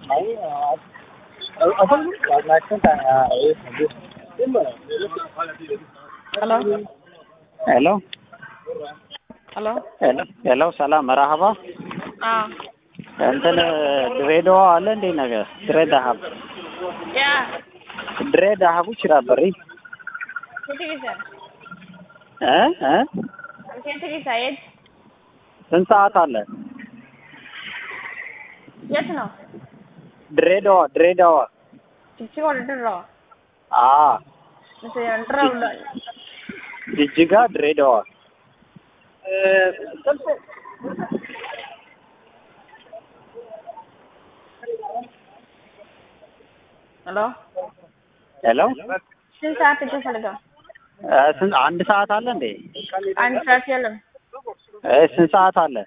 Hello? ሄሎ Hello? ሄሎ ሄሎ ሰላም መርሀባ Ah. እንትን ድሬዳዋ አለ እንዴ ነገር ድሬ ዳሀብ Yeah. ድሬ ዳሀቡ jira barri Senti bisa? እ እ Senti bisa ya? ስንት ሰዓት አለ Yes no? ድሬዳዋ ድሬዳዋ Cici kalau dulu. አ Mesti yang dulu. ጅጅጋ ድሬዳዋ Hello? ሄሎ ስንት ሰዓት ተፈልገው? እ ስንት አንድ ሰዓት አለ እንዴ አንድ ሰዓት የለም። እ ስንት ሰዓት አለ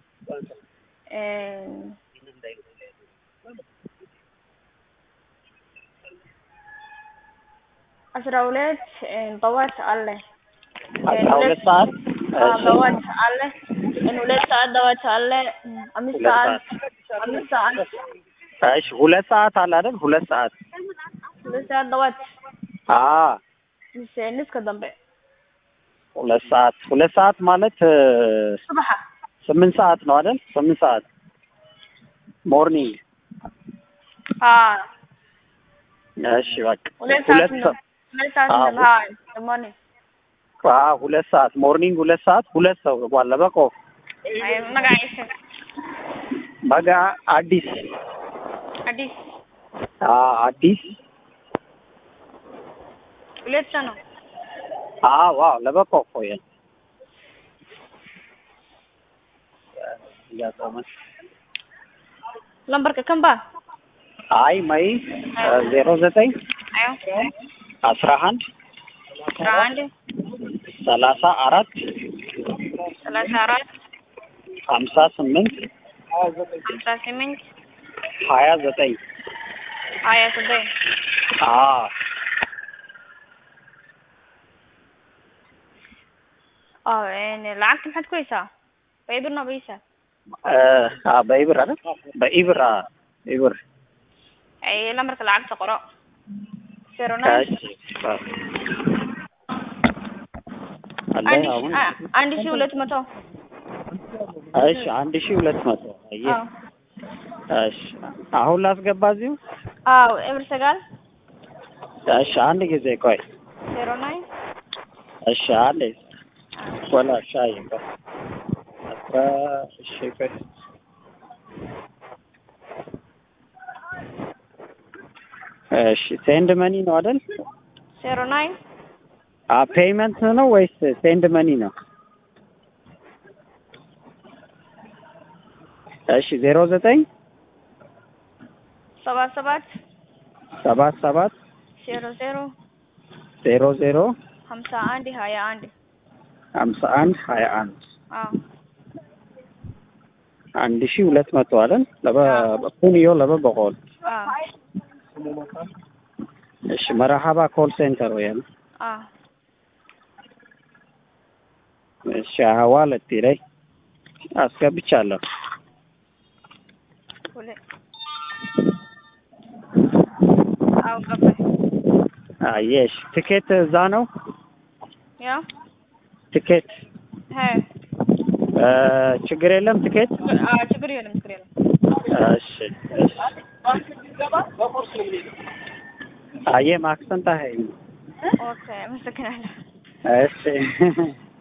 አስራ ሁለት ጠዋት አለ። አስራ ሁለት ሰዓት አዎ፣ እሺ ጠዋት አለ። ሁለት ሰዓት ጠዋት አለ። አምስት ሁለት ሰዓት ሰዓት አምስት ሰዓት እሺ ሁለት ሰዓት አለ አይደል ሁለት ሰዓት ሁለት ሰዓት ጠዋት አ ምስ እስከ ደንበ ሁለት ሰዓት ሁለት ሰዓት ማለት እ ሱብሓ ስምንት ሰዓት ነው አይደል ስምንት ሰዓት ሞርኒንግ አዎ እሺ በቃ ሁለት ሰዓት ሁለት ነው። ሁለት ሰዓት አዎ። ነው። አዎ ደሞኒ አ ሁለት ሰዓት ሞርኒንግ ሁለት ሰዓት ሁለት ሰው ዋለ በቆ አይ መጋይስ በጋ አዲስ አዲስ አ አዲስ ሁለት ሰው ነው። አ ዋው ለበቆ ቆየ lambarka kan ba አይ መይ ዜሮ ዘጠኝ ayo አስራ አንድ አስራ አንድ ሰላሳ አራት ሰላሳ አራት ሀምሳ ስምንት ሀምሳ ስምንት ሀያ ዘጠኝ ሀያ ዘጠኝ አ አዎ lacagta maxaad ku haysaa baybir no baysa እ አ በኢብር አይደል በኢብር አ ኢብር ay lambarka lacagta qoro zero nine እሺ አለ አንድ ሺ- አሁን አ- አንድ ሺህ ሁለት መቶ እሺ አንድ ሺህ ሁለት መቶ አየህ አዎ እሺ አሁን ላስገባ እዚሁ አዎ ኤብር ሰጋል እሺ አንድ ጊዜ ቆይ ዜሮ ናይን እሺ አንዴ ወላ ሻይ ቆይ አስራ እሺ ቆይ እሺ ሴንድ መኒ ነው አይደል ዜሮ ናይን አ ፔይመንት ነው ወይስ ሴንድ መኒ ነው እሺ ዜሮ ዘጠኝ ሰባት ሰባት ሰባት ሰባት ዜሮ ዜሮ ዜሮ ዜሮ ሀምሳ አንድ ሀያ አንድ ሀምሳ አንድ ሀያ አንድ አዎ አንድ ሺህ ሁለት መቶ አይደል ለበ ኩንዮ ለበ በቆል አዎ እሺ መርሀባ ኮል ሴንተር ወይ አዎ እሺ ሀዋለቲ ላይ አስገብቻለሁ ሁለት አዎ ገባኝ አየሽ ትኬት እዛ ነው ያ ትኬት ሀ እ ችግር የለም ትኬት አዎ ችግር የለም ችግር የለም እሺ እሺ አየ ማክሰንታ ሀይ ኦኬ አመሰግናለሁ እሺ